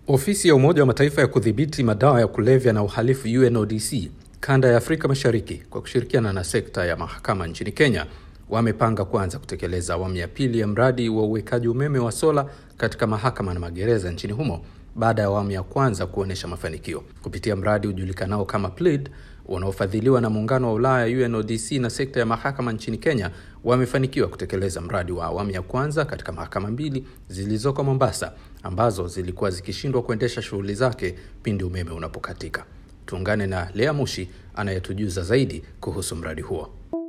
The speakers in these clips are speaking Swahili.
Ofisi ya Umoja wa Mataifa ya kudhibiti madawa ya kulevya na uhalifu UNODC kanda ya Afrika Mashariki kwa kushirikiana na sekta ya mahakama nchini Kenya wamepanga kuanza kutekeleza awamu ya pili ya mradi wa uwekaji umeme wa sola katika mahakama na magereza nchini humo baada ya awamu ya kwanza kuonyesha mafanikio kupitia mradi ujulikanao kama PLEAD unaofadhiliwa na muungano wa Ulaya UNODC na sekta ya mahakama nchini Kenya wamefanikiwa kutekeleza mradi wa awamu ya kwanza katika mahakama mbili zilizoko Mombasa ambazo zilikuwa zikishindwa kuendesha shughuli zake pindi umeme unapokatika. Tuungane na Lea Mushi anayetujuza zaidi kuhusu mradi huo.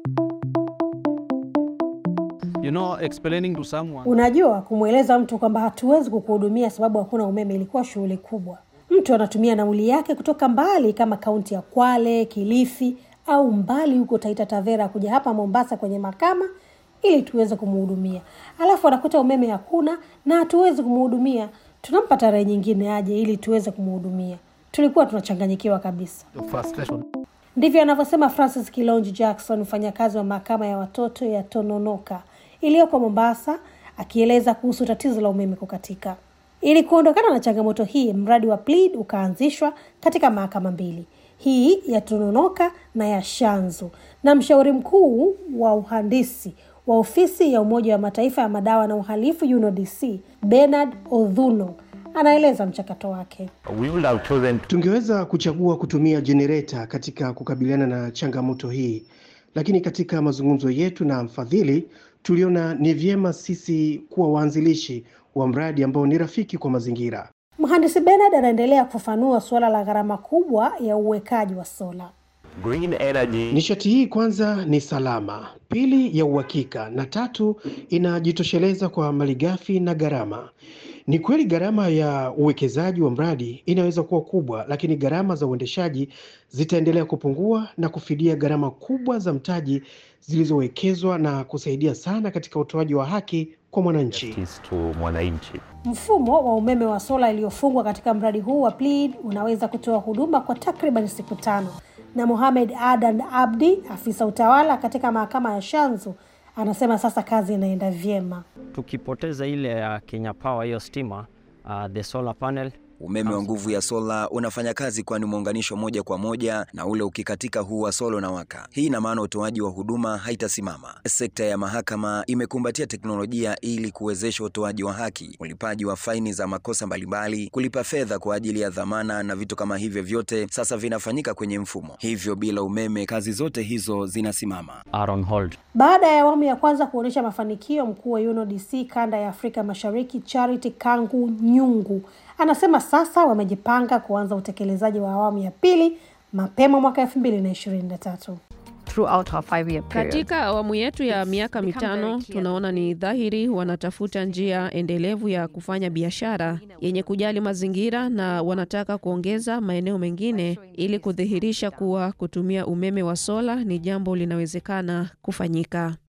You know, explaining to someone Unajua, kumweleza mtu kwamba hatuwezi kukuhudumia sababu hakuna umeme ilikuwa shughuli kubwa. Mtu anatumia nauli yake kutoka mbali kama kaunti ya Kwale, Kilifi au mbali huko Taita Tavera kuja hapa Mombasa kwenye mahakama ili tuweze kumhudumia, alafu anakuta umeme hakuna na hatuwezi kumhudumia. Tunampa tarehe nyingine aje ili tuweze kumhudumia. Tulikuwa tunachanganyikiwa kabisa. the frustration. Ndivyo anavyosema Francis Kilonji Jackson, mfanyakazi wa mahakama ya watoto ya Tononoka iliyoko Mombasa, akieleza kuhusu tatizo la umeme kukatika. Ili kuondokana na changamoto hii, mradi wa PLEAD ukaanzishwa katika mahakama mbili, hii ya Tononoka na ya Shanzu, na mshauri mkuu wa uhandisi wa ofisi ya Umoja wa Mataifa ya madawa na uhalifu UNODC Bernard Odhuno anaeleza mchakato wake. We would have chosen Tungeweza kuchagua kutumia jenereta katika kukabiliana na changamoto hii, lakini katika mazungumzo yetu na mfadhili tuliona ni vyema sisi kuwa waanzilishi wa mradi ambao ni rafiki kwa mazingira. Mhandisi Bernard anaendelea kufafanua suala la gharama kubwa ya uwekaji wa sola. green energy Nishati hii kwanza ni salama, pili ya uhakika, na tatu inajitosheleza kwa malighafi na gharama. Ni kweli gharama ya uwekezaji wa mradi inaweza kuwa kubwa, lakini gharama za uendeshaji zitaendelea kupungua na kufidia gharama kubwa za mtaji zilizowekezwa na kusaidia sana katika utoaji wa haki kwa mwananchi. is to mwananchi. Mfumo wa umeme wa sola iliyofungwa katika mradi huu wa PLEAD unaweza kutoa huduma kwa takriban siku tano, na Mohamed Adan Abdi, afisa utawala katika mahakama ya Shanzu, anasema sasa kazi inaenda vyema. tukipoteza ile ya Kenya Power hiyo stima uh, the solar panel Umeme wa nguvu ya sola unafanya kazi kwani umeunganishwa moja kwa moja na ule ukikatika huu wa sola unawaka. Hii ina maana utoaji wa huduma haitasimama. Sekta ya mahakama imekumbatia teknolojia ili kuwezesha utoaji wa haki, ulipaji wa faini za makosa mbalimbali, kulipa fedha kwa ajili ya dhamana na vitu kama hivyo, vyote sasa vinafanyika kwenye mfumo. Hivyo bila umeme kazi zote hizo zinasimama. are on hold. Baada ya awamu ya kwanza kuonyesha mafanikio, mkuu wa UNODC kanda ya Afrika Mashariki Charity Kangu Nyungu anasema sasa wamejipanga kuanza utekelezaji wa awamu ya pili mapema mwaka elfu mbili na ishirini na tatu. throughout our five-year period. Katika awamu yetu ya miaka become very mitano clear tunaona ni dhahiri wanatafuta njia endelevu ya kufanya biashara yenye kujali mazingira na wanataka kuongeza maeneo mengine ili kudhihirisha kuwa kutumia umeme wa sola ni jambo linawezekana kufanyika.